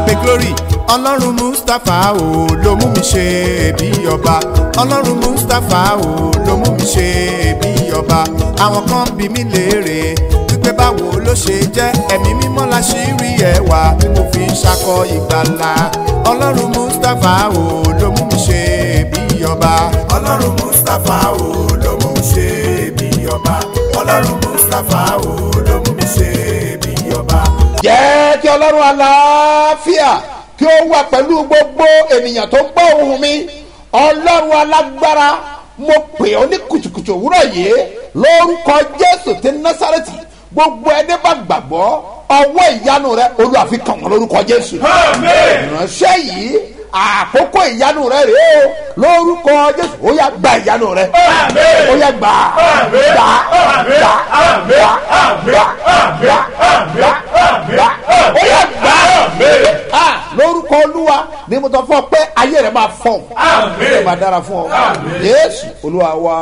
abe glory ọlọ́run mustapha o ló mú mi ṣe bí ọba ọlọ́run mustapha o ló mú mi ṣe bí ọba àwọn kan bí mi léèrè wípé báwo ló ṣe jẹ́ ẹ̀mí mímọ́ la ṣì rí ẹwà tí mo fi ń ṣakọ ìgbàlà ọlọ́run mustapha o ló mú mi ṣe bí ọba ọlọ́run mustapha o ló mú mi ṣe bí ọba ọlọ́run mustapha o ló mú mi ṣe bí ọba. jẹ́ kí ọlọ́run aláfíà kí ó wà pẹ̀lú gbogbo ènìyàn tó gbọ́ ohùn mi ọlọ́run alágbára mo pè ọ́ ní kùtùkùtù òwúrọ̀ yìí lórúkọ jésù ti násàrẹ́tì gbogbo ẹni bá gbàgbọ́ ọwọ́ ìyanu rẹ olúwa fi kàn wọ́n lórúkọ jésù ìránṣẹ́ yìí àkókò ìyanu rẹ rèé o lórúkọ jésù ó yá gba ìyanu rẹ ó yá gbà gbà gbà gbà gbà gbà gbà gbà ó yá gbà Ah, lórúkọ olúwa ni mo tọ́ fún ọ pé ayé rẹ máa fọ ayé rẹ máa dára fún ọ yéésù olúwa wa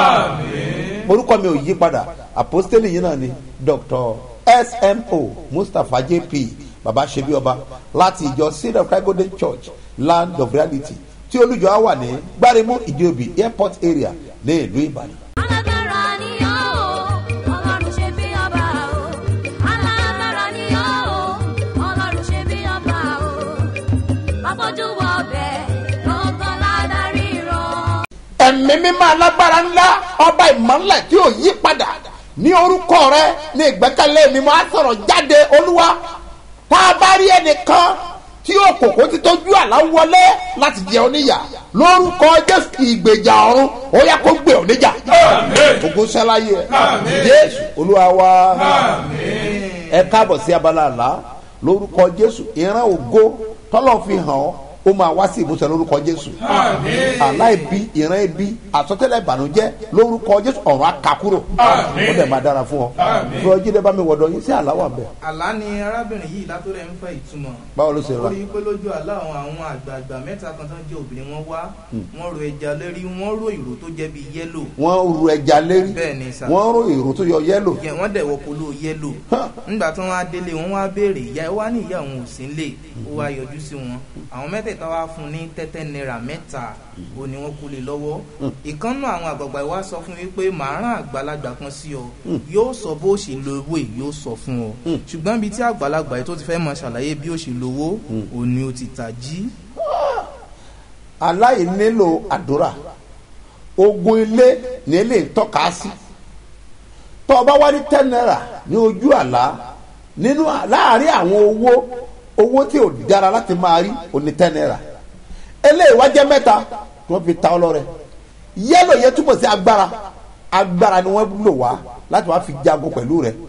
orúkọ mi ò yí padà àpọ́stélì yìí náà ni dr smo mustapha jp baba sebi ọba láti ìjọ seed of christ golden church land of reality tí olùjọ á wà ní gbárimú ìdíòbí airport area ní ìlú ìbàdàn. alágbára ni ọ́ o ọlọ́run ṣe bí ọba o alágbára ni ọ́ o ọlọ́run ṣe bí ọba o àfojú wọ ọbẹ̀ gbọ̀ngàn ládàrí rán. ẹ̀mí mímọ́ alágbára ńlá ọba ìmọ̀lẹ̀ tí ò yí padà ní orúkọ rẹ ní ìgbẹ́kẹ̀lé mi máa sọ̀rọ̀ jáde olúwa tá a bá rí ẹnìkan tí òkòkò ti tójú àlá wọlé láti jẹ oníyà lórúkọ jésù ìgbèjà ọ̀run ó yá kó gbé oníjà ogun sẹ́láyé ẹ̀ jésù olúwa wa ẹ káàbọ̀ sí abala àlá lórúkọ jésù ìran ògo tọ́lọ́ fi hàn ọ́ ó máa wá sí ìmúṣẹ lórúkọ jésù àlá ibi ìran ibi àsọtẹ́lẹ̀ ìbànújẹ́ lórúkọ jésù ọ̀run akakúrò ó dẹ̀ máa dára fún ọ lọ jíde bá mi wọ̀dọ̀ yín sí àlá wà bẹ́ẹ̀ àlá ni arábìnrin yìí látọ̀rẹ́ ń fẹ́ ìtumọ̀ báwo ló ṣe ó rà rí i pé lójú àlá àwọn àwọn àgbààgbà mẹ́ta kan tó ń jẹ́ obìnrin wọn wá wọ́n ro ẹja lérí wọ́n ro ìró tó jẹ́ bíi yẹ́lò wọ́n ru ẹja lérí bẹ́ẹ̀ ni sà wọ́n ro èrò tó yọ yẹ́lò Yẹ- wọ́n dẹ̀ wọ polo yẹ́lò nígbà tí wọ́n á délé wọn wá béèrè ìyá ẹ wá ní ìyá òun ò sí nílé ó wá yọjú sí wọn àwọn mẹ́tẹ̀ẹ̀ta wá fún un ní tẹ́tẹ́ náírà mẹ́ta ó ní wọ́n kú lé lọ́wọ́ ìkànnù àwọn àgbààgbà wa sọ fún mi pé màá rán àgbàlagbà kan sí ọ yóò sọ bó ṣe lo owó yìí yóò sọ fún ọ ṣùgbọ́n ibi tí àgbàlagbà yìí tó ti fẹ́ mọ ṣàlàyé bí ó ṣe lówó òní ó ti tà jí aláì nílò àdúrà ogun ilé ní ilé tọ́ka sí tọ́ ọ bá wá ní ten naira ní ojú àlá nínú láàrin àwọn owó owó tí ò dára láti máa rí òní ten naira eléyìí wá jẹ́ mẹ́ta tí wọ́n fi ta ọlọ́rẹ̀ yẹ́lò yẹn túmọ̀ sí agbára agbára ni wọ́n lò wá láti wá fi jago pẹ̀lú rẹ̀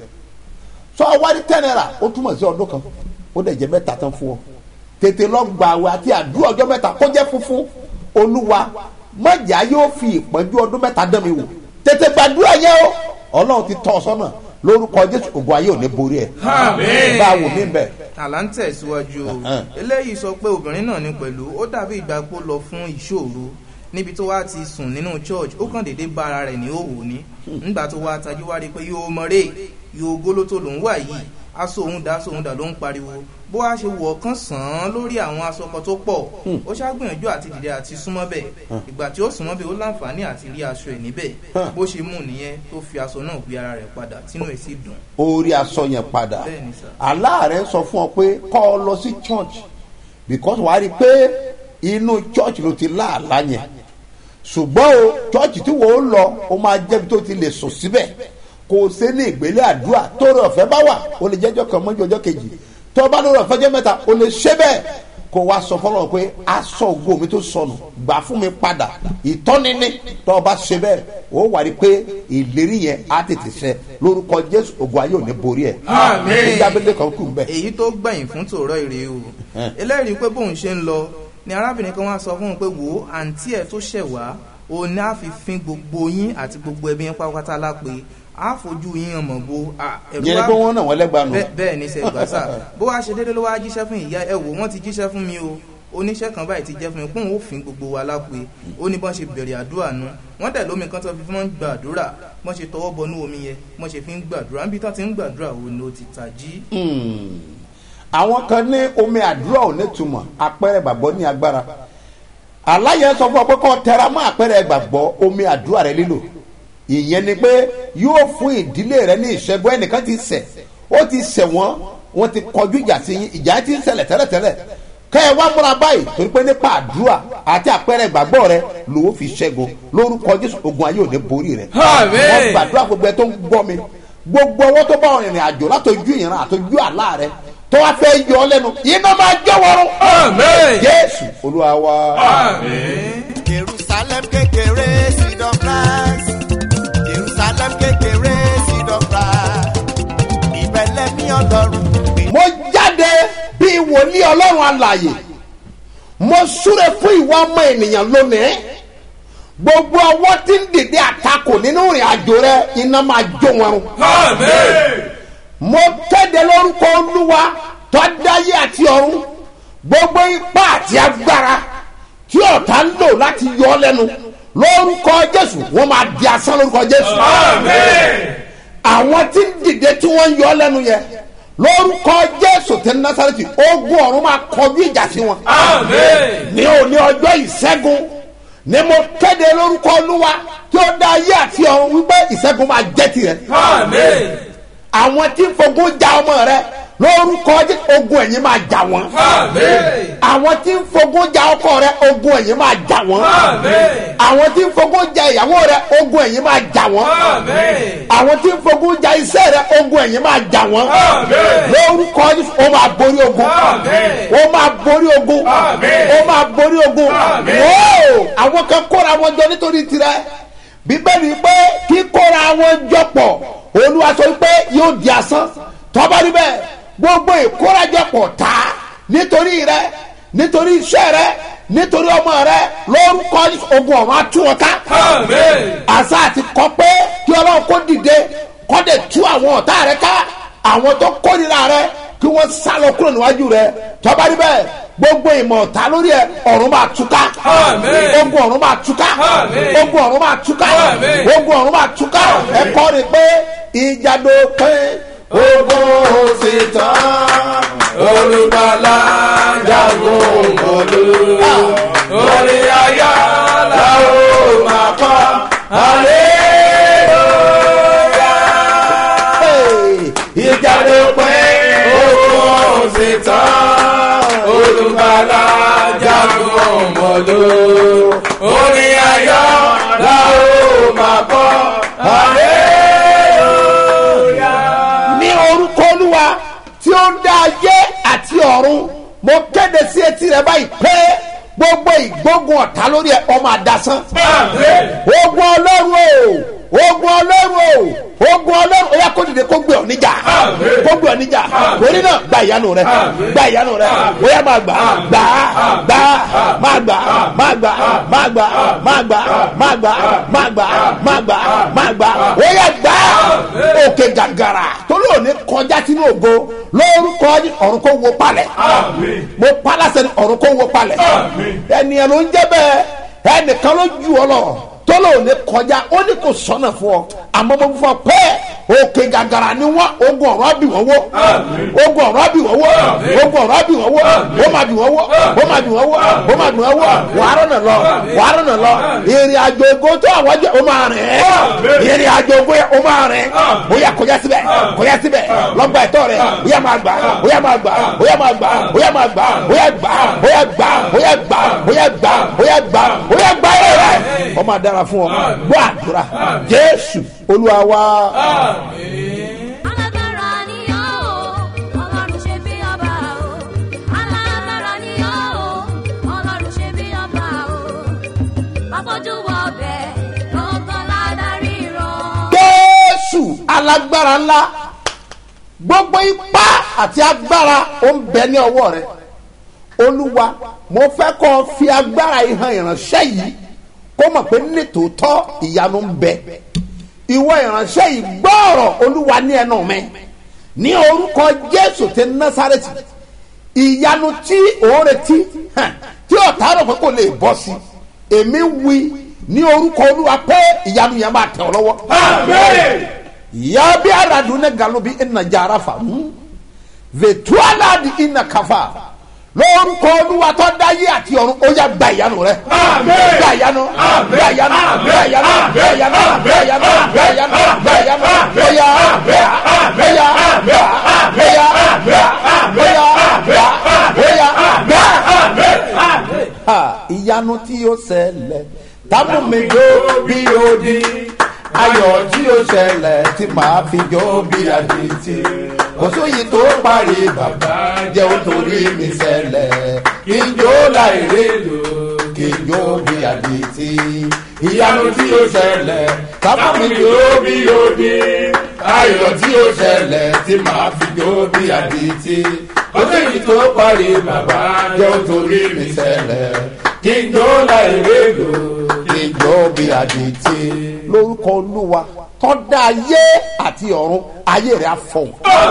sọ wá ní ten naira ó túmọ̀ sí ọdún kan ó dẹ̀ jẹ́ mẹ́ta tán fún ọ tètè lọ gbà àwẹ̀ àti àdúrà ọjọ́ mẹ́ta kó jẹ́ funfun olúwa mọ̀jà yóò fi ìpọ́njú ọdún mẹ́ta dán mi wò tètè gbàdúrà yẹn o ọlọ́run ti tọ́ ọ sọ́nà lórúkọ jésù ògùn ayé ò ní borí ẹ̀ bá a wò mí bẹ́ẹ̀ àlá ń tẹ̀síwájú o Ẹ̀hẹ́n. eléyìí sọ pé obìnrin náà ní pẹ̀lú ó dàbí ìgbà pé ó lọ fún ìṣòro níbi tó wá ti sùn nínú church ó kàn déédéé bá ara rẹ̀ ní òwò ní nígbà tó wá tajú wá rí i pé yóò mọ̀rẹ́ yóò gólótó lòún wà yìí aṣọ òun dá aṣọ òun dà ló ń pariwo bó wá ṣe wọ̀ kán sàn án lórí àwọn aṣọ kan tó pọ̀ ó ṣàgbìyànjú àti dìde àti súnmọ́ bẹ̀ ìgbà tí ó súnmọ́ bẹ̀ ó láǹfààní àti rí aṣọ ẹ̀ níbẹ̀ bó ṣe mú nìyẹn tó fi aṣọ náà gbé ara rẹ̀ padà tínú ẹ̀ sì dùn orí aṣọ yẹn padà Bẹ́ẹ̀ni sir. aláàrẹ sọ fún ọ pé kọ́ ọ lọ sí church because wàá rí i pé inú church ló ti láàlá yẹn ṣùgbọ́n o church tí wọ́n ó lọ ó máa jẹ́bi tó ti lè sùn síbẹ̀ kò o ṣe ní ìgbélé àdúrà tó rẹ ọ̀fẹ́ bá wà o lè jẹ́jọ́ kan mọ́jú ọjọ́ kejì tó o bá lórí ọ̀fẹ́ jẹ́ mẹ́ta o lè ṣe bẹ́ẹ̀ kó o wá sọ fọlọ́run pé aṣọ ògo mi tó sọnù gbà fún mi padà ìtọ́nini tó o bá ṣe bẹ́ẹ̀ o wà rí i pé ìlérí yẹn á tètè ṣẹ lórúkọ jésù ògo ayé ò ní borí ẹ̀ Àmín. ní jábẹ́lẹ́ kan kù bẹ́ẹ̀. èyí tó gbẹ̀yìn fún tòrọ ìrè o eléyìí pé bóun ṣe ń lọ ni arábìnrin kan wá sọ fún un pé wò ó àǹtí ẹ̀ tó ṣẹ̀ wá òun ní àfihàn gbogbo yín àti gbogbo ẹbí yín pátápátá lápè á fojú yín hàn mọ̀ bó a, ẹ̀rù yẹn ni wá- pé wọ́n náà wọ́n lẹ́gbàá nù. Bẹ́- bẹ́ẹ̀ ni sẹ́gbàsá bó wá ṣe déédéé ló wá jíṣẹ́ fún ìyá ẹ̀ wò wọ́n ti jíṣẹ́ fún mi o oníṣẹ́ kan báyìí ti jẹ́ fún mi pé òun ò fin gbogbo wa lápè ó ní bọ́n ṣe bẹ̀rẹ̀ àdúrà nu wọ́n dẹ̀ lómi kan tó fi fún wọn gbàdúrà bọ́n ṣe tọwọ́ bọnú omi yẹn bọ́n ṣe fi ń gbàdúrà níbi tó ti ń gbàdúrà wo ni ó ti tají. Hmm. àwọn kan ní omi àdúrà ò ní túmọ̀ àpẹẹrẹ ìgbàgbọ́ ní agbára aláyẹ sọ fún ọ pé kọ́ tẹra mọ́ àpẹẹrẹ ìgbàgbọ́ omi àdúrà rẹ lílò ìyẹn ni pé yóò fún ìdílé rẹ ní ìṣẹ́gun ẹnìkan ti ṣẹ̀ ó ti ṣẹ̀ wọ́n wọ́n ti kọjú ìjà sí yín ìjà ti ń ṣẹlẹ̀ tẹ́lẹ̀tẹ́lẹ̀ kẹ́ ẹ wá múra báyìí torí pé nípa àdúrà àti àpẹẹrẹ ìgbàgbọ́ rẹ ló fi ṣẹ́gun lórúkọ jésù ogun ayé ò ní borí rẹ Àmín. wọ́n gbàdúrà gbogbo ẹ tó ń gbọ́ mi gbogbo ọwọ́ tó bá wọn rìnrìn àjò látọjú ìran àtọjú àlá rẹ tó wá fẹ́ yọ ọ lẹ́nu iná máa jẹ́ wọ́rọ́ Àmín. jésù olúwa wa. jerusalem kékeré seed of rice jerusalem kékeré seed of rice ìbẹ̀lẹ̀ ní ọlọ́run gbé. mo jáde bí wòlíì ọlọ́run alàyè mo súre fún ìwà ọmọ ènìyàn lónìí gbogbo ọwọ́ tí ń dìde àtakò nínú ìrìn àjò rẹ iná máa jó wọn run mo kéde lórúkọ olúwa tó dáyé àti ọ̀run gbogbo ipá àti agbára tí ọ̀tá ń lò láti yọ ọ́ lẹ́nu lórúkọ jésù wọ́n máa di asán lórúkọ jésù àwọn tí ń dìde tí wọ́n ń yọ ọ́ lẹ́nu yẹn lórúkọ jésù tẹ násàrẹ́tì ogun ọ̀run máa kọjú ìjà sí wọn ní òní ọjọ́ ìṣẹ́gun ni mo kéde lórúkọ olúwa tí ó dá ayé àti ọ̀run wípé ìṣẹ́gun máa jẹ́ tirẹ̀ àwọn tí ń fogun ja ọmọ rẹ lórúkọ Jésù, ogun ẹ̀yìn máa jà wọ́n àwọn tí ń fogun ja ọkọ rẹ ogun ẹ̀yìn máa jà wọ́n àwọn tí ń fogun ja ìyàwó rẹ ogun ẹ̀yìn máa jà wọ́n àwọn tí ń fogun ja iṣẹ́ rẹ ogun ẹ̀yìn máa jà wọ́n lórúkọ Jésù, ó máa borí ogun ó máa borí ogun ó máa borí ogun wóò àwọn kan kóra wọn jọ nítorí tirẹ̀ bíbélì pé kíkóra wọn jọ pọ̀ olúwa sọ pé yóò di asán tọ́ba níbẹ̀ gbogbo ìkórajọpọ̀ ta nítorí rẹ nítorí iṣẹ́ rẹ nítorí ọmọ rẹ lórúkọ ogun ọ̀run atúwọ̀ká àṣà àti kọ pé kí ọlọ́run kó dìde kó dẹ̀ tú àwọn ọ̀tá rẹ ká àwọn tó kórìíra rẹ kí wọ́n sá lọ kúrò níwájú rẹ tọ́ba níbẹ̀ gbogbo ìmọ̀ ọ̀tá lórí ẹ ọ̀run máa túká ogun ọ̀run máa túká ogun ọ̀run máa túká ogun ọ̀run máa túká ẹ kọ́ ni pé ìjàdó pé ogun sì tán olùbàlà jagun mọ́lú orí ayá làwọn máa kọ́ hallelujah. ìjàdó pé ogun sì tán olùbàlà jagun mọ́lú orí ayá làwọn máa kọ́ hallelujah ní orúkọ olúwa tí ó ń dá ayé àti ọ̀run mo kéde sí etí rẹ báyìí pé gbogbo ìgbógun ọ̀tá lórí ẹ ọmọ àdásán. ogun ọlọ́run o ogun ọlọ́run o ogun ọlọ́run ó yá kó dìde kó gbé ọ níjà kó gbé ọ níjà torí náà gba ìyanu rẹ gba ìyanu rẹ ó yá máa gbà gbà gbà máa gbà máa gbà máa gbà máa gbà máa gbà máa gbà máa gbà máa gbà ó yá gbà òkè gàgàrà torí òní kọjá sínú ògo lórúkọ ọ̀run kó wo palẹ̀ mo palasẹ ni ọ̀run kó wo palẹ̀ ẹnìyàn ló ń jẹ́ bẹ́ẹ̀ ẹnìkan ló ju ọ lọ tó lò ní kọjá ó ní kò sọnà fún ọ àmọ́ mo fọ pé òkè gàgàrà ni wọn ogun ọ̀rọ̀ àbí wọn wó ogun ọ̀rọ̀ àbí wọn wó ogun ọ̀rọ̀ àbí wọn wó ó máa bí wọn wó ó máa bí wọn wó ó máa bí wọn wó wàá rọ̀nà lọ wàá rọ̀nà lọ ìrìn àjò ògo tó àwọn jẹ ó máa rìn ìrìn àjò ògo yẹ ó máa rìn ó yà kọjá síbẹ̀ kọjá síbẹ̀ lọ́gbà ẹ̀tọ́ rẹ̀ ó yà máa gbà ó yà máa gbà ó yà máa gbà ó yà máa gbà ó yà gbà ó yà gbà ó yà gbà ó yà gbà ó yà gbà ó yà gbà ẹ̀ rẹ̀ ó máa dára fún ọ gbọ́ àdúrà jésù olúwa wa. alágbára ni ọ́ o ọlọ́run ṣe bí ọba o alágbára ni ọ́ o ọlọ́run ṣe bí ọba o bàbójú wọ ọbẹ̀ lọ́gán ládàrí rán. jésù alágbára ńlá gbogbo ipá àti agbára ó ń bẹ ní ọwọ́ rẹ olúwa mo fẹ́ kọ́ ọ fi agbára ìhàn ìránṣẹ́ yìí kó mọ̀ pé nítòótọ́ ìyanu ń bẹ ìwọ ìránṣẹ́ yìí gbọ́ọ̀rọ̀ olúwa ní ẹnu mi ní orúkọ jésù ti násàrẹ́tì ìyanu tí òun retí hàn, tí ọ̀tá rẹ̀ pé kò lè bọ́ sí èmi wí ní orúkọ olúwa pé ìyanu yẹn máa tẹ̀ ọ́ lọ́wọ́. ya bi aradun ne galo bi ina jara fa mu vetualad inakafa lórúkọ olúwa tó dáyé àti ọ̀run ó yá gba ìyanu rẹ. gba ìyanu gba ìyanu gba ìyanu gba ìyanu gba ìyanu gba ìyanu gba ìyanu bóyá bóyá bóyá bóyá bóyá bóyá bóyá. ìyanu tí ó ṣẹlẹ̀ tábù mi jó bí odi ayọ̀ tí ó ṣẹlẹ̀ tí màá fi jó bí adití kò sóyè tó parí bàbá jẹ́ ó torí mi ṣẹlẹ̀ kí n jó láì rédò kí n jó bí adití ìyanu tí ó ṣẹlẹ̀ tábù mi jó bí odi ayọ̀ tí ó ṣẹlẹ̀ tí màá fi jó bí adití kò sóyè tó parí bàbá jẹ́ ó torí mi ṣẹlẹ̀ kí n jó láì rédò kí n jó bí adití lórúkọ olúwa tọ́da ayé àti ọ̀run ayé rẹ̀ á fọ̀hún.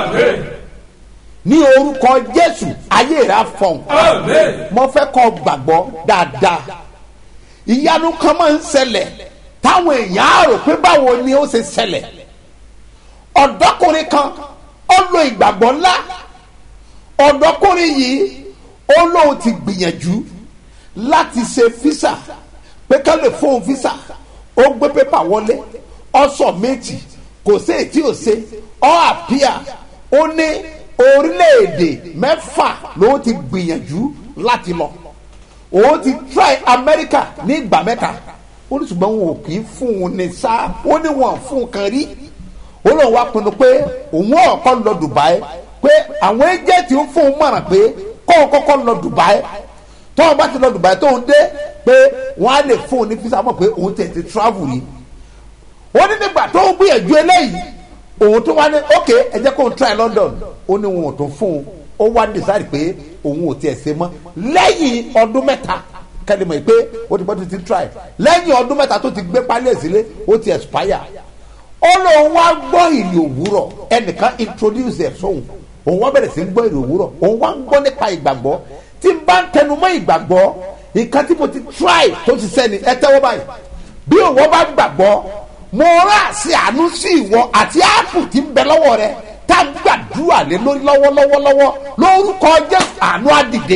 ní orúkọ jésù ayé rẹ̀ á fọ̀hún. mo fẹ́ kọ́ gbàgbọ́ dáadáa ìyanu kan máa ń ṣẹlẹ̀ táwọn èèyàn á rò pé báwo ni ó ṣe ṣẹlẹ̀ ọ̀dọ́kùnrin kan ó lo ìgbàgbọ́ ńlá ọ̀dọ́kùnrin yìí ó lóun ti gbìyànjú láti ṣe físà pé ká lè fóun físà ó gbé pépà wọlé ọsọ méjì kò sí èyí tí ò ṣe ọ àpíà ó ní orílẹ̀-èdè mẹ́fà ló ti gbìyànjú láti lọ òun ti try America ní ìgbà mẹ́ta ó ní ṣùgbọ́n wọn ò kì í fún un ní sáà ó ní wọn fún un kan rí ó lóun wá pinnu pé òun ọ̀kọ́ lọ Dubai pé àwọn ẹjẹ̀tì ń fún un mọ̀ràn pé kóun kọ́kọ́ lọ Dubai tóun bá ti lọ Dubai tóun dé pé wọ́n á lè fún un ní fisa mọ̀ pé òun tẹ̀ ti travel yìí ó ní nígbà tó ń gbìyànjú eléyìí òun tó wá ní ok ẹ jẹ́ kó n try London ó ní wọn ò tó fún un ó wá decide pé òun ò tiẹ̀ ṣe mọ́ lẹ́yìn ọdún mẹ́ta kẹ́lẹ́ mọ̀ pé ó ti bọ́ tó ti try lẹ́yìn ọdún mẹ́ta tó ti gbé pálí ẹ̀ sílé ó ti expire ó lóun wá gbọ́ ìrì òwúrọ̀ ẹnìkan introduce ẹ̀ sóhun òun wá bẹ̀rẹ̀ sí ń gbọ́ ìrì òwúrọ̀ òun wá ń gbọ́ nípa ìgbàgbọ́ tí n bá ń tẹnu mọ́ ìgbàgbọ́ nǹkan tí mo ti try tó ti sẹ́ni ẹ tẹ́wọ́ báyìí bí òwò bá gbàgbọ́ mo rà sí àánú sí ìwọ àti áàpù tí ń bẹ lọ́wọ́ rẹ tá a gbàdúrà lé lórí lọ́wọ́lọ́wọ́lọ́wọ́ lórúkọ jésù àánú àdìde.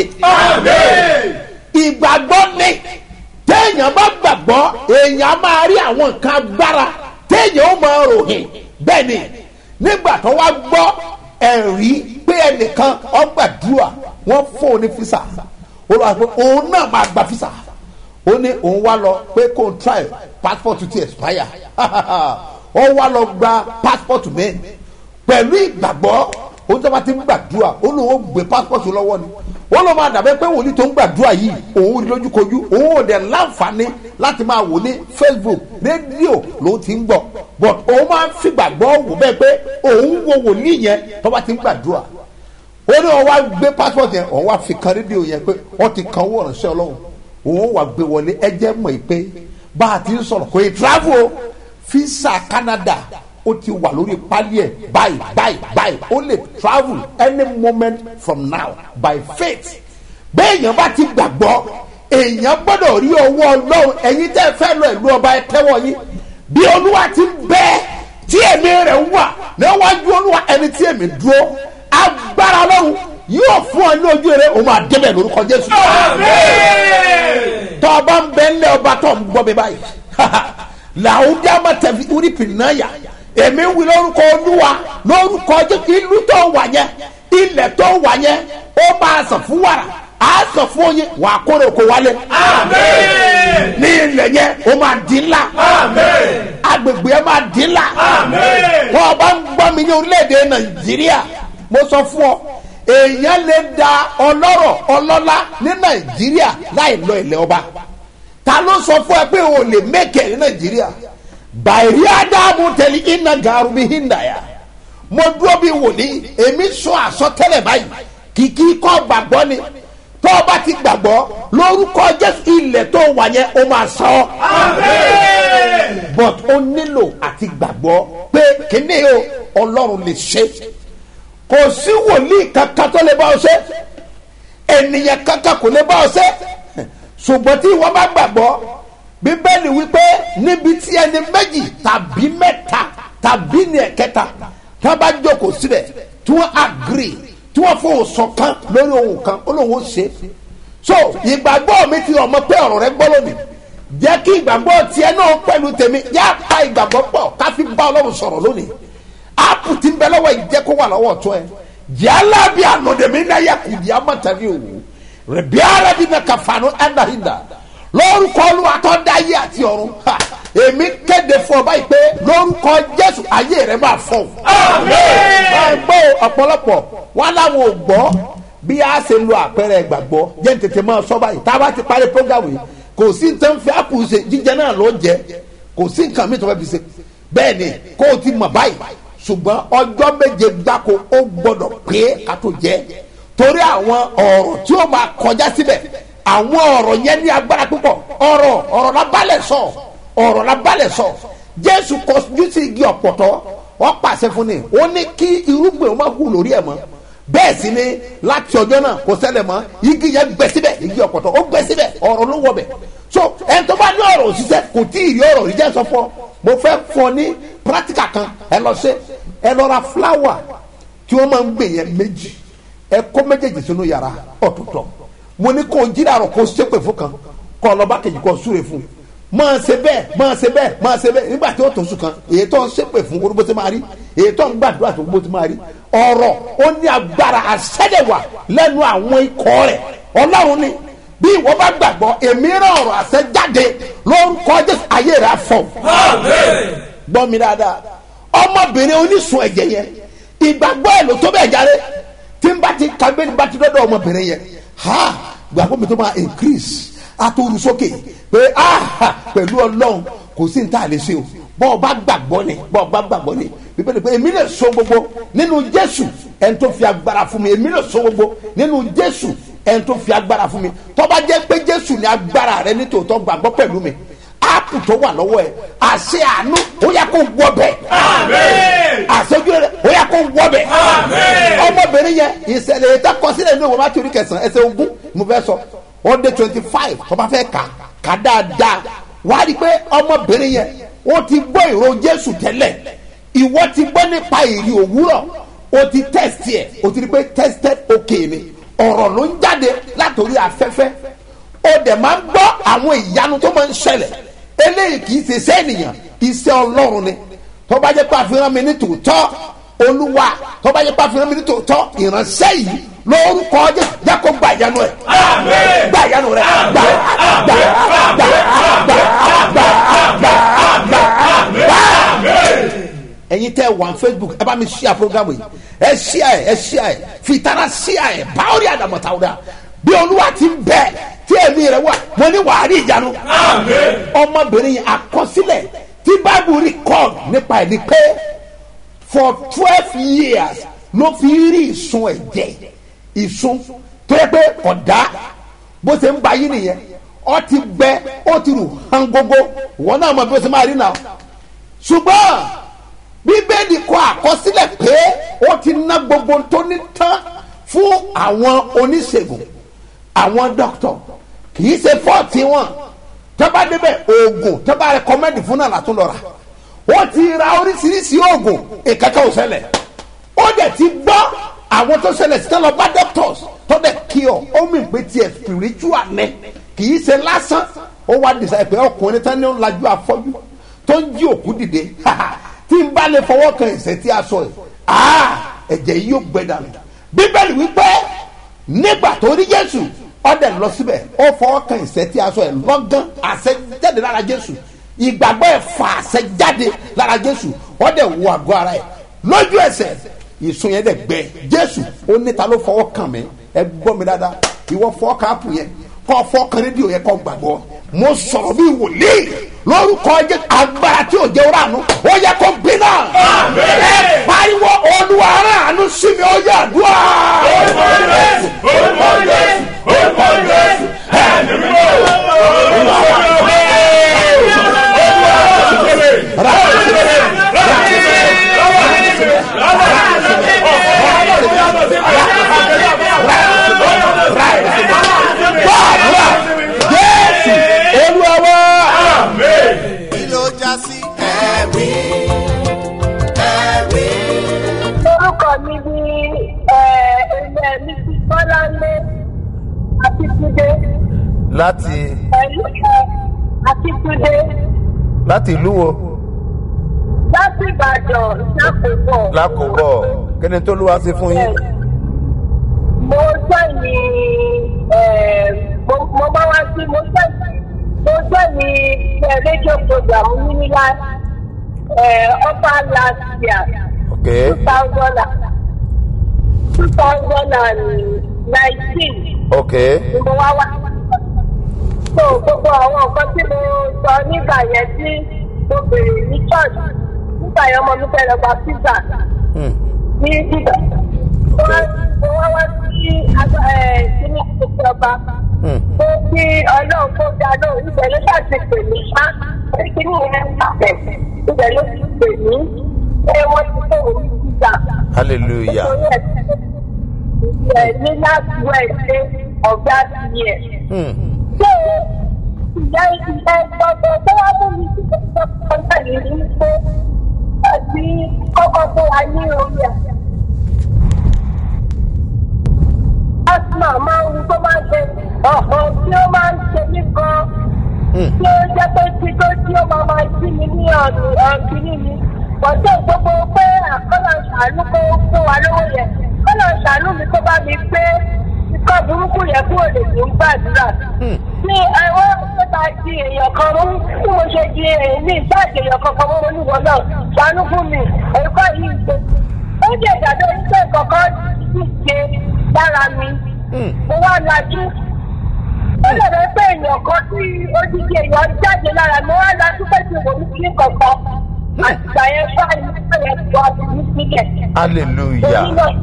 ìgbàgbọ́ ni téèyàn bá gbàgbọ́ èèyàn máa rí àwọn nǹkan agbára téèyàn ó máa ròhìn bẹ́ẹ̀ ni nígbà tó wá gbọ́ ẹ̀rí pé ẹnìkan ó gbàdúrà wọ́n fún un ní físà ó lọ àgbẹ̀ òun náà máa gba físà ó ní òun wá lọ pé kó n try passport ti expire ó wá lọ gba passport mi pẹ̀lú ìgbàgbọ́ òun tó bá ti ń gbàdúrà ó lóun ó gbé passport lọ́wọ́ ni ó lọ́ máa dàbẹ́ pé wòlíì tó ń gbàdúrà yìí òun rí lójúkojú òun ò dẹ̀ láǹfààní láti máa wò ní facebook rédíò lòun ti ń gbọ́ but òun máa ń fi gbàgbọ́ wò bẹ́ẹ̀ pé òun wo wòlíì yẹn tó bá ti ń gbàdúrà ó ní wọn wá gbé passport yẹn wọn wá fi kan rédíò yẹn pé wọn ti kan owó ìránṣẹ́ ọlọ́run òun wà gbé wọlé ẹjẹ mọ̀ pé bá a ti ń sọ̀rọ̀ kò ì travel o fisa Canada ó ti wà lórí pálí ẹ̀ báyìí báyìí báyìí ó lè travel any moment from now by faith bẹ́ẹ̀ èèyàn bá ti gbàgbọ́ èèyàn gbọ́dọ̀ rí owó ọlọ́run ẹ̀yin tẹ́ fẹ́ lọ ìlú ọba ẹ tẹ́wọ́ yín bí olúwa ti bẹ́ẹ̀ tí èmi rẹ̀ wà níwájú olúwa ẹni tí èmi dúró agbára ọlọ́run yóò fún ọ ní ojú eré òun máa débẹ̀ lórúkọ jésù. tọ́ ọba ń bẹ ńlẹ̀ ọba tó ń gbọ́ mi báyìí làwùjá má tẹ̀fi orí pìnnáyà èmi ń wí lórúkọ olúwa lórúkọ jésù ìlú tó wà yẹn ilẹ̀ tó wà yẹn ó máa sàn fún wàrà á sàn fún oyin wà á kórè oko wálé. ní ilẹ̀ yẹn ó máa di ńlá. agbègbè yẹn máa di ńlá. wọ́n ọba ń gbọ́ mi ní orílẹ̀-èdè nàìjíríà mo sọ fún ọ èèyàn lè da ọlọ́rọ̀ ọlọ́lá ní nàìjíríà láì lọ ilẹ̀ ọba ta ló sọ fún ẹ pé o lè mẹ́kẹ̀ ní nàìjíríà bàìrí ádámù tẹ̀lé iná gàrú bí híndàyà mo dúró bí wòlíì èmi sọ àsọtẹ́lẹ̀ báyìí kìkì kọ́ gbàgbọ́ ni tó o bá ti gbàgbọ́ lórúkọ jésù ilẹ̀ tó wà yẹn o máa sọ but o nílò àti gbàgbọ́ pé kíní o ọlọ́run lè ṣe kò sí wòlíì kankan tó lè bá ọ ṣe ènìyàn kankan kò lè bá ọ ṣe ṣùgbọ́n tí wọ́n bá gbàgbọ́ bíbélì wípé níbi tí ẹni méjì tàbí mẹ́ta tàbí ní ẹ̀kẹta tí wọ́n bá jókòó síbẹ̀ tí wọ́n agree tí wọ́n fò sọ̀kan lórí ohun kan ó lóun ó ṣe so ìgbàgbọ́ mi ti ọmọ pé ọ̀rọ̀ rẹ gbọ́ lónìí jẹ́ kí ìgbàgbọ́ tiẹ̀ náà pẹ̀lú tèmi yá pa ìgbàgbọ́ pọ̀ ká fi bá ọlọ́run sọ̀rọ̀ lónìí áàpù tí ń bẹ lọ́wọ́ ìjẹ́ kó wà lọ́wọ́ tó ẹ yálà bí ànọ̀dẹ̀mí náà yẹ kù di amọ̀tàbí òwò rẹ̀ bí ara bí na kàfàánù ẹ̀dáhìndà lórúkọ olúwa tó dá ayé àti ọ̀run ha èmi kéde fún ọ báyìí pé lórúkọ jésù ayé rẹ máa fọ. gbọ́ ọ̀pọ̀lọpọ̀ wọn làwọn ò gbọ́ bí a ṣe lo àpẹẹrẹ ìgbàgbọ́ jẹ́ ní tètè máa sọ báyìí tá a bá ti parí programu yìí kò sí nǹkan fi ápù ṣe jíjẹ náà ló jẹ kò sí nǹkan mi tó fẹ́ fi ṣe bẹ́ẹ̀ ni kó o ti mọ̀ báyìí ṣùgbọ́n ọjọ́ méje gbáko ó gbọ́dọ̀ pé ká tó jẹ́ torí àwọn ọ̀rọ̀ tí ó máa kọjá síbẹ̀ àwọn ọ̀rọ̀ yẹn ní agbára púpọ̀ ọ̀rọ̀ ọ̀rọ̀ la balẹ̀ sọ ọ̀rọ̀ la balẹ̀ sọ jésù kọjú sí igi ọ̀pọ̀tọ́ wọ́n pàṣẹ fún ni ó ní kí irúgbìn ó má hù lórí ẹ̀ mọ́ bẹ́ẹ̀ sì ni láti ọjọ́ náà kò ṣẹlẹ̀ mọ́ igi yẹn gbẹ síbẹ̀ igi ọ̀pọ̀tọ́ ó gbẹ síbẹ̀ ọ̀rọ̀ ló wọ̀ bẹ̀ so ẹni tó bá ní ọ̀rọ̀ òṣìṣẹ́ kò tí ì rí ọ̀rọ̀ rí jẹ́ sọ fún ọ mo fẹ́ fún ọ ní practical kan ẹ lọ ṣe ẹ lọ ra flower tí wọ́n máa ń gbè yẹn méjì ẹ kó méjèèjì sínú yàrá ọ̀tọ̀ọ̀tọ̀ mo ní kó jí dàrọ̀ kó ṣépè fún kan kó ọlọ́ba kejì kó súre fún máa ṣe bẹ́ẹ̀ máa ṣe bẹ́ẹ̀ máa ṣe bẹ́ẹ̀ nígbà tí ó tó sùn kan èyí tó ń ṣépè fún orúkọ tí máa rí èyí tó ń gbàdúrà tó gbó tí máa rí ọ̀rọ̀ ó ní agbára àṣẹ́dẹ̀wà lẹ́nu àwọn ikọ̀ rẹ̀ ọlọ́run ni bí ìwọ bá gbàgbọ́ èmi rán ọ̀rọ̀ àṣẹ jáde lórúkọ jésù ayé rẹ̀ afọ. gbọ́ mi dáadáa ọmọbìnrin onísun ẹ̀jẹ̀ yẹn ìgbàgbọ́ ẹ̀ ló tó bẹ́ẹ̀ jáde tí n bá ti kàgbé ní bá ti dọ́dọ̀ ọmọbìnrin yẹn ha gbàgbọ́ mi tó máa increase àtòrú sókè pé ah pẹ̀lú ọlọ́run kò sí ní tá a lè ṣe o bọ́ ọ bá gbàgbọ́ ni bọ́ ọ bá gbàgbọ́ ni bíbélì pé èmi lè so gbogbo nínú jésù ẹni tó fi agbára fún mi èmi lè so gbogbo nínú jésù ẹni tó fi agbára fún mi tó bá jẹ́ pé jésù ní agbára rẹ ní tòótọ́ gbàgbọ́ pẹ̀lú mi áàpù tó wà lọ́wọ́ ẹ̀ àṣẹ àánú ó yẹ kó wọ bẹ̀ àṣẹjú rẹ ó yẹ kó wọ bẹ̀ ọmọbìnrin yẹn ìṣẹ̀lẹ̀ ètò àkọsílẹ̀ ní òwò bá torí kẹsàn-án ẹsẹ̀ ogún mo fẹ́ sọ ó dé twenty five tó bá fẹ́ kà kà dáadáa wàá rí i pé ọmọbìnrin yẹn ó ti gbọ́ ìró jésù tẹ́lẹ̀ ìwọ ti gbọ́ nípa ìrì òwúrọ̀ ó ti test ẹ̀ ó ti rí i pé tested okay ni ọ̀rọ̀ ló ń jáde látòrí afẹ́fẹ́ ó dẹ̀ máa ń gbọ́ àwọn ìyanu tó máa ń ṣẹlẹ̀ eléyìí kì í ṣe iṣẹ́ ènìyàn iṣẹ́ ọlọ́run ni tó bá jẹ́ pé àfihàn mi ní tòótọ́ olúwa tó bá jẹ́ pé àfihàn mi ní tòótọ́ ìránṣẹ́ yìí lórúkọ jẹ́ jẹ́ kó gba ìyanu ẹ̀ gba ìyanu rẹ̀ gba gba gba gba gba gba gba ẹyin tẹ wà facebook ẹ bá mi ṣíà program yìí ẹ ṣíà ẹ ẹ ṣíà ẹ fìtara ṣíà ẹ báwo ni àdàmọ̀tàwọ̀dà bí olúwa ti ń bẹ tí èmi rẹ wà mo ní wàá rí ìyanu ọmọbìnrin yìí àkọsílẹ̀ tí bible record nípa ẹ̀ ni pé for twelve years ló fi rí ìsun ẹ̀jẹ̀ ìsun tó yẹ pé ọ̀dà bó ṣe ń ba yín nìyẹn ọ ti gbẹ ó ti rù hàn gógó wọn náà mọ bí ó ṣe máa rí náà ṣùgbọ́n bíbélì kọ àkọsílẹ̀ pé ó ti ná gbogbo tó ní tán fún àwọn oníṣègùn àwọn dókítà kì í ṣe fọ́ọ̀tì wọn tọ́ba débẹ̀ oògùn tọ́ba rẹkọmẹ́ndì fún náà látún lọ́ra ó ti ra oríṣiríṣi oògùn ìkẹ́kẹ́ ò ṣẹlẹ̀ ó dẹ̀ ti gbọ́ àwọn tó ṣẹlẹ̀ sí tọ́lọ́ bá doctors tó dẹ̀ kí ọ ó mì pé tiẹ̀ spiritual nẹ kì í ṣe lásán ó wá dìsa pé ọkùnrin tán ní ó lajú afọ́jú tó ń jí òkú dìde tí n bá lè fọwọ́ kan ẹ̀sẹ̀ tí a sọ yìí ẹ̀jẹ̀ yìí yóò gbẹ dànù bíbélì wípé nígbà tó rí jésù ọdẹ lọ síbẹ̀ ó fọwọ́ kan ẹ̀sẹ̀ tí a sọ yìí lọ́gán àṣẹ jáde lára jésù ìgbàgbọ́ ẹ̀ fà àṣẹ jáde lára jésù ọdẹ wọ àgọ́ ara ẹ̀ lójú ẹsẹ̀ ìsun yẹn dẹ̀ gbẹ jésù ó níta ló fọwọ́ kàn mí ẹ gbọ́ mi dáadáa ìwọ fọwọ́ kan ápù yẹn kọ́ fọ́ kan rédíò yẹn kọ́ gbàgbọ́ mo sọ̀rọ̀ bí wòlíì lórúkọ jẹ́ agbára tí ò jẹ́ ọ̀rọ̀ àánú ó yẹ kó gbiná. ẹ pariwo olúwa aráàánú sí mi ó yẹ àdúrà. orúkọ jésù orúkọ jésù orúkọ jésù ẹ̀mí mímọ́ olúwa gbàdúrà jésù olúwa wá. kí ló já sí ẹ̀rí ẹ̀rí. orúkọ mi ni ẹ, láti pẹ̀lú akíkúdé láti ìlú wo láti ìbàdàn lákòókò. lákòóbọ̀ kí ni tó ló wá sí fún yín. mo jẹ́ ní mo bá wá sí mo jẹ́ mo jẹ́ ní rédíò program nílá upper last year ok two thousand two thousand and nineteen ok ni mo wá wá. so gbogbo àwọn nǹkan tí mo sọ nígbà yẹn tí mo bèrè ní church nígbà yẹn ọmọ mi fẹ́ lọ gba pizza hmm. ní bíbá. mo wá wá sí kíní ìjọba Hmm. pé kí ọlọ́run tó dá lóhùn ibẹ̀ ló ṣàti pè mí ṣá pé kíní yẹn ń pàtẹ́ ibẹ̀ ló ti pè mí pé wọ́n ti fẹ́ òun pizza. hallelujah Ẹ̀ ní last Wednesday of that year. hmm. Ṣé ìyá ìyá ìgbọ̀ngàn tó wá mú mi sí ìgbọ̀ngàn náà yìí ní pé àti kọ́kọ́ fún wa ní orí ẹ̀. Asma máa ń tó máa ń ṣe ọ̀hún tí ó máa ń ṣe mí gan. Tí ó jẹ́ pé tí tó tí ó máa máa jí mi ní ọ̀nì ọ̀kìnní mi. Bọ̀dé gbogbo pé àkọ́lọ̀ ṣàánú kó fún wa lówó yẹn. Kọ́lọ̀ ṣàánú mi tó bá mi gbé ikọ́ burúkú yẹn kúrò lè ní gbàdúrà. Ní ẹ̀wọ́n tó bá di èèyàn kan mú bí mo ṣe di èèyàn ní ìbáàdì èèyàn kankan mọ́ oníwọ̀n náà ṣàánú fún mi. Ẹ̀kọ́ yìí ṣe. Ó jẹ́ ìdádọ́ iṣẹ́ kankan ti ṣe lára mi. Mo wá lajú. Ó lè rẹ pé èèyàn kan tí odidi èèyàn jáde lára mi wá lajú pé tí mo ní kí kankan. Àtìgbà yẹn fáyì nípa yẹn tó a ti ní sílẹ̀. hallelujah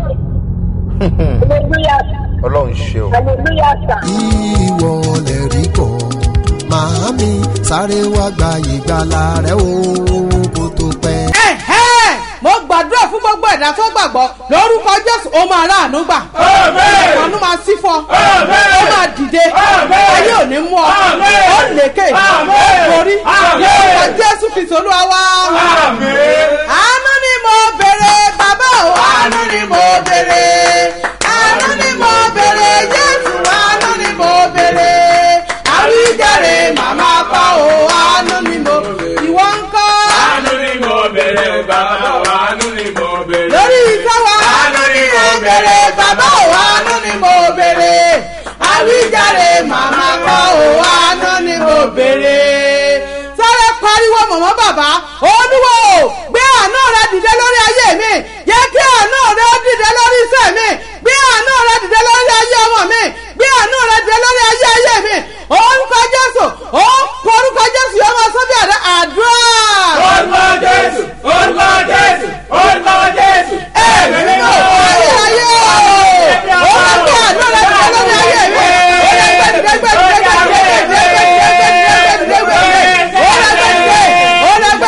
Hallelujah. ọlọ́run ṣe o. Hallelujah sir. ìwọ lè rí kọ́ màámi sáré wá gba ìgbàlà rẹ o kó tó pẹ́. ẹ̀hẹ́ mo gbàdúrà fún gbogbo ẹ̀dá tó gbàgbọ́ lórúkọ jésù ó máa ráàánú gbà àánú máa sí fún ọ ó máa dìde ayé ò ní mú ọ ó lékè ó borí lórúkọ jésù kìsì olúwa wá. àánú ni mo bèrè bàbá o àánú ni mo bèrè àánú ni mo bèrè jésù àánú ni mo bèrè àwíjàre màmá pa o àánú ni mo ìwọ ń kọ́ Àánú ni mo bèrè bàbá wa, àánú ni mo bèrè. lórí iṣẹ́ wa Àánú ni mo bèrè bàbá ò àánú ni mo bèrè àwíjàre màmá kọ́ ò àánú ni mo bèrè. sáré pariwo mọ̀mọ́ bàbá olúwo gbé àánú rẹ dìde lórí ayé mi yẹ kí àánú rẹ dìde lórí iṣẹ́ mi gbé àánú rẹ dìde lórí ayé ọmọ mi gbé àánú rẹ dìde lórí ayé ayé mi orúkọ jésù ó orúkọ jésù yóò máa sọ bí àdá àdúrà. Orúkọ Jésù, orúkọ Jésù, orúkọ Jésù. Ẹ̀mí mímọ́. ayé ayé o ó máa gbé àánú rẹ dìde lórí ayé mi ó yẹ gbẹ dìde gbẹ dìde gbẹ dìde gbẹ dìde gbẹ dìde gbẹ dìde gbẹ dìde gbẹ dìde ó yẹ gbẹ dìde ó yẹ gbẹ dìde ó yẹ gbẹ dìde ó yẹ gbẹ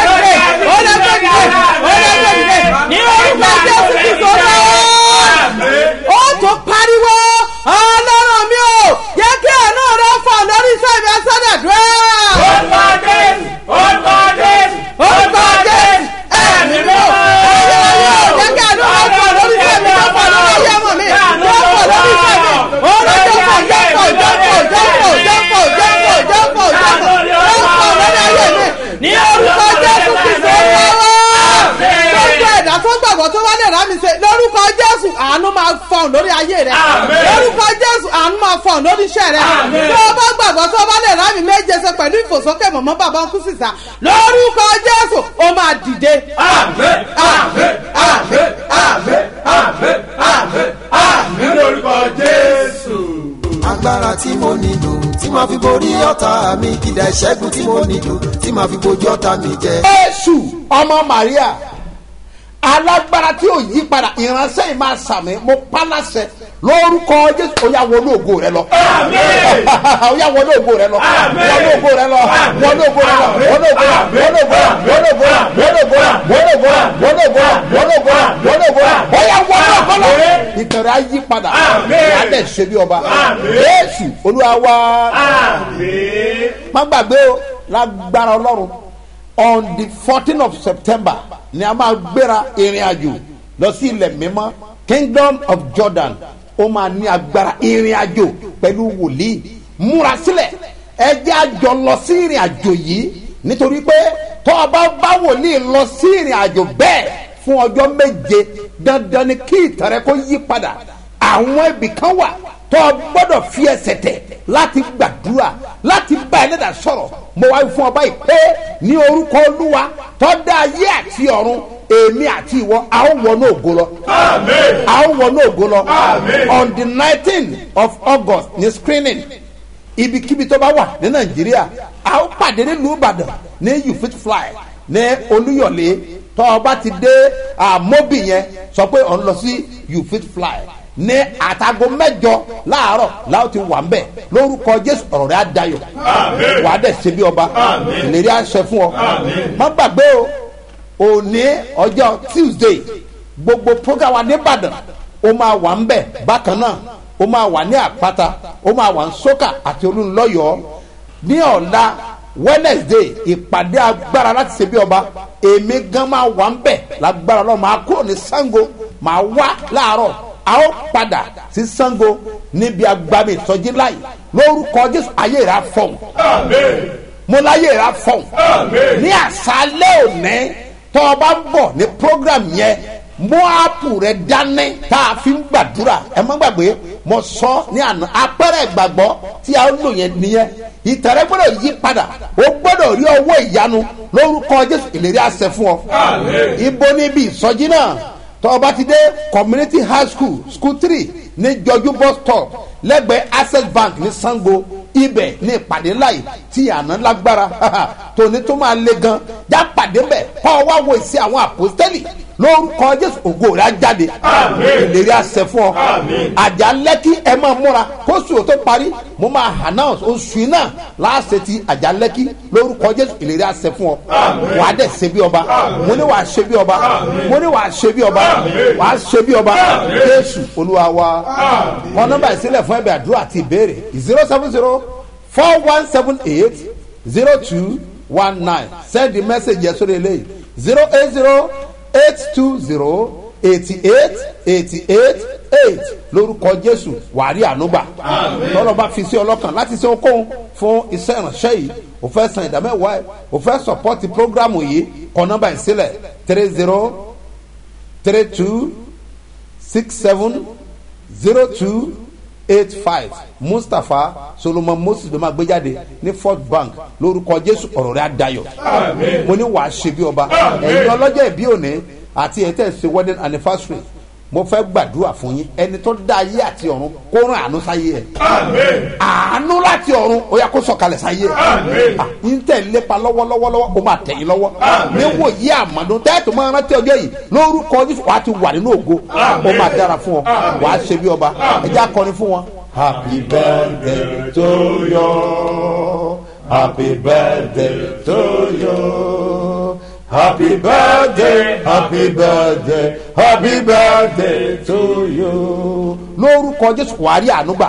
dìde ní orúkọ jésù kristu lọ́wọ́ ó tún pariwo ọlọ́run mi ò yẹ kí àánú rẹ fọ lórí iṣẹ́ mi ẹsẹ̀ dẹ̀ dúró. Orúkọ Jésù, orúkọ Jésù, orúkọ jésù ẹ̀mí mi ò ayé ayé ò jẹ́ kí àánú rẹ fọ lórí iṣẹ́ mi yóò fọ lórí ayé ọmọ mi yóò fọ lórí iṣẹ́ mi olójó fọ jọ́pọ̀ jọ́pọ̀ jọ́pọ̀ jọ́pọ̀ jọ́pọ̀ jọ́pọ̀ jọ́pọ̀ jọ́pọ̀ lórí ayé mi ní orúkọ jésù kristu lọ́wọ́ gbogbo ẹ̀dá tó gbàgbọ́ tó wá lè rà mí ṣe lórúkọ jésù àánú máa fọ̀n lórí ayé rẹ Àmín. lórúkọ jésù àánú máa fọ̀n lórí iṣẹ́ rẹ Àmín. tó o bá gbàgbọ́ tó bá lè rà mí méje ṣe pẹ̀lú ìfòsókè mọ̀mọ́ bàbá ń kú sísà lórúkọ jésù ó máa dìde. Àmín, àmín, àmín, àmín, àmín, àmín, àmín lórúkọ Jésù. agbára tí mo nílò tí màá fi borí ọ̀tá mi kìdá ìṣẹ́gun tí mo nílò tí màá fi bojú ọ̀tá mi jẹ. jésù ọmọ maria alágbára tí ò yí padà ìránṣẹ́ yìí máa sàmì mo pa láṣẹ lórúkọ jésù ó yà wọnú ògo rẹ lọ. Àmín. ó yà wọnú ògo rẹ lọ. Àmín. wọnú ògo rẹ lọ. wọnú ògo rẹ lọ. wọnú ògo rẹ wọnú ògo rẹ wọnú ògo rẹ wọnú ògo rẹ wọnú ògo rẹ wọnú ògo rẹ wọnú ògo rẹ wọnú ògo rẹ ó yà wọnú ògo lọ. ìtẹ̀rẹ̀ á yí padà. Àmín. ìyá dẹ̀ ṣe bí ọba. Àmín. jésù olúwa wá Àmín. má gbàgbé o lágbára ọlọ́run on the fourteen of september ni a máa gbéra ìrìn àjò lọ sí ilẹ̀ mímọ́ kingdom of jordan ó máa ní agbára ìrìn àjò pẹ̀lú wòlíì múra sílẹ̀ ẹ jẹ́ àjọ lọ sí ìrìn àjò yìí nítorí pé tọ́ ọ bá bá wòlíì lọ sí ìrìn àjò bẹ́ẹ̀ fún ọjọ́ méje dandan ni kí ìtàn rẹ kó yí padà àwọn ibì kan wà tó o gbọ́dọ̀ fi ẹsẹ̀ tẹ̀ láti gbàdúrà láti bá ẹlẹ́dàá sọ̀rọ̀ mo wáyé fún ọba ìpè ní orúkọ olúwa tó dá ayé àti ọ̀run èmi àti ìwọ a ó wọnú ògo lọ a ó wọnú ògo lọ on the nineteen of august ní screening ibikíbi tó bá wà ní nàìjíríà a ó pàdé nílùú ìbàdàn ní you fit fly ní olúyọ̀lé tó o bá ti dé àmóbì yẹn sọ pé ọ̀ ń lọ sí you fit fly ní àtàgọ mẹjọ láàárọ láwọn ti wà ń bẹ lórúkọ jésù ọrọ rẹ á dayọ wà á dẹ ṣe bí ọba ìlérí àṣẹ fún ọ má gbàgbé o òní ọjọ tuesday gbogbo program wa nìbàdàn ó máa wà ń bẹ bákan náà ó máa wà ní àpáta ó máa wà ń sókà àti olúńlọyọọ ní ọ̀la wednesday ìpàdé agbára láti ṣe bí ọba èmi gan máa wà ń bẹ lágbára lọ máa kúrò ní sango máa wá láàárọ a ó padà sí sango níbi agbami ìsọjí láì lórúkọ jésù ayé rà fọ̀n mo láyé rà fọ̀n ní àṣálẹ́ òní tó o bá ń bọ̀ ní program yẹn mú áàpù rẹ dání tá a fi ń gbàdúrà ẹ má gbàgbé mo sọ ní àná apẹ́rẹ́ ìgbàgbọ́ tí a ń lò yẹn nìyẹn ìtẹ̀rẹ́ gbọ́dọ̀ yí padà o gbọ́dọ̀ rí ọwọ́ ìyanu lórúkọ jésù ìlérí àṣẹ fún ọ ibo níbi ìsọjí náà tọ́ba ti dé community high school school three ní jọjú bus stop lẹ́gbẹ̀ẹ́ access bank ní sango ibẹ̀ ní ìpàdé láì tí àná lágbára tòní tó máa le gan já pàdé bẹ̀ kọ́ wá wo ìsí àwọn àpòstẹ́lì lórúkọ jésù ògo rẹ̀ á jáde ìlérí àṣẹ fún ọ àjà lẹ́kí ẹ máa múra kóṣù tó parí mo máa announce oṣù iná láàṣẹ ti àjà lẹ́kí lórúkọ jésù ìlérí àṣẹ fún ọ wàá dẹ̀ ṣe bí ọba mo ní wàá ṣe bí ọba mo ní wàá ṣe bí ọba wàá ṣe bí ọba jésù olúwa wa wọn nọmba ìsílẹ̀ fún ẹbẹ̀ àdúrà àti ìbéèrè zero seven zero four one seven eight zero two one nine send the message yẹn sórí eléyìí zero eight zero eight two zero eighty eight eighty eight eight lórúkọ jésù wàrí ànúgbà tọ́lọ́ bá fi sí ọlọ́kàn láti ṣe okòó fún iṣẹ́ ìránṣẹ́ yìí o fẹ́ san ìdámẹ́wàá ẹ̀ o fẹ́ sọ̀pọ́tì prógrámù yìí kọ́ nọ́mbà ìsílẹ̀ three zero three two six seven zero two eight five mustapha solomon moses ló máa gbé jáde ní fort bank lórúkọ jésù ọ̀rọ̀ rẹ̀ adayọ̀ mo ní wàá ṣe bí ọba ẹ̀yin ọlọ́jọ́ ìbí òní àti ẹ̀ tẹ̀ ṣe wedding anniversary mo fẹ́ gbàdúrà fún yín ẹni tó dá ayé àti ọ̀run kó rán àánú sáyé ẹ̀ àánú láti ọ̀run ó yà kó sọ̀kalẹ̀ sáyé ẹ̀ ń tẹ̀ lépa lọ́wọ́lọ́wọ́ ó máa tẹ̀yìn lọ́wọ́ níwò yí àmọ́dún tẹ́ẹ̀tù máa rántí ọjọ́ yìí lórúkọ jésù wàá ti wà nínú ògo ó máa dára fún ọ wàá ṣe bí ọba ẹjẹ́ akọni fún wọn. happy birthday to you happy birthday to you. Happy birthday, happy birthday, happy birthday to you. Lórúkọ Jésù wàá rí ànúgbà.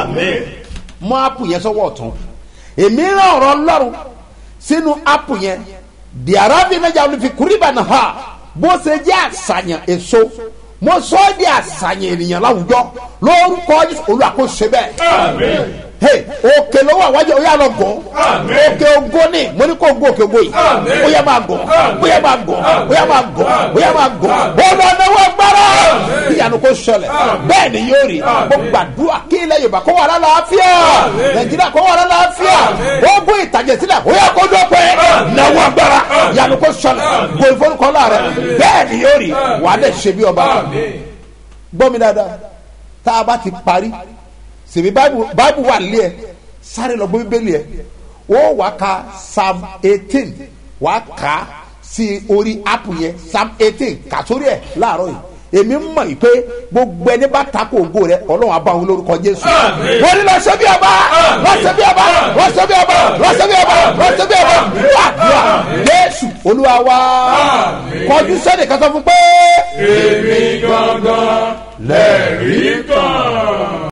Mọ ápù yẹn sọ́wọ́ ọ̀tún. Èmi rán ọ̀rọ̀ Ọlọ́run sínú ápù yẹn. Di Arabi náà jáwé fi kúrìbà náà ha. Bó ṣe jẹ́ àṣàyàn èso. Mo sọ ọ́ di àṣàyàn ènìyàn láwùjọ. Lórúkọ Jésù olùwàkóso bẹ́ẹ̀ hey òkè ló wà wájú oyè àlọ gọ òkè ògo ni mo ní kó gbó òkè ògo yìí bóyá máa gọ bóyá máa gọ bóyá máa gọ bóyá máa gọ bọ́ọ̀lù ọ̀nàwó agbára ìyanu kò ṣẹlẹ̀ bẹ́ẹ̀ ni yóò rí mo gbàdúrà kí ilẹ̀ yorùbá kó wà lálàáfíà nàìjíríà kó wà lálàáfíà ogun ìtàjẹsílẹ̀ ó yẹ kó dópin náwó agbára ìyanu kò ṣẹlẹ̀ gbòòrò ìforúkọlá rẹ bẹ́ẹ̀ ni yóò rí wà á dẹ̀ ṣe bí ọba gbọ́ mi dáadáa tá a bá ti parí sèmi báìbù wà lé ẹ sáré lọ gbé bíbélì ẹ ó wàá ka psalm eighteen wàá kà á sí orí app yẹn psalm eighteen kà sórí ẹ láàárọ̀ yìí èmi mọ̀ yìí pé gbogbo ẹni bá takò ògo rẹ ọlọ́run àbá òun lórúkọ jésù. wọ́n ní lọ ṣe bí ọba lọ ṣe bí ọba lọ ṣe bí ọba lọ ṣe bí ọba lọ ṣe bí ọba wàdúrà jésù olúwa wa kọjú sẹ́ni kan sọ fún pé. èmi gangan lẹ́rìí kan.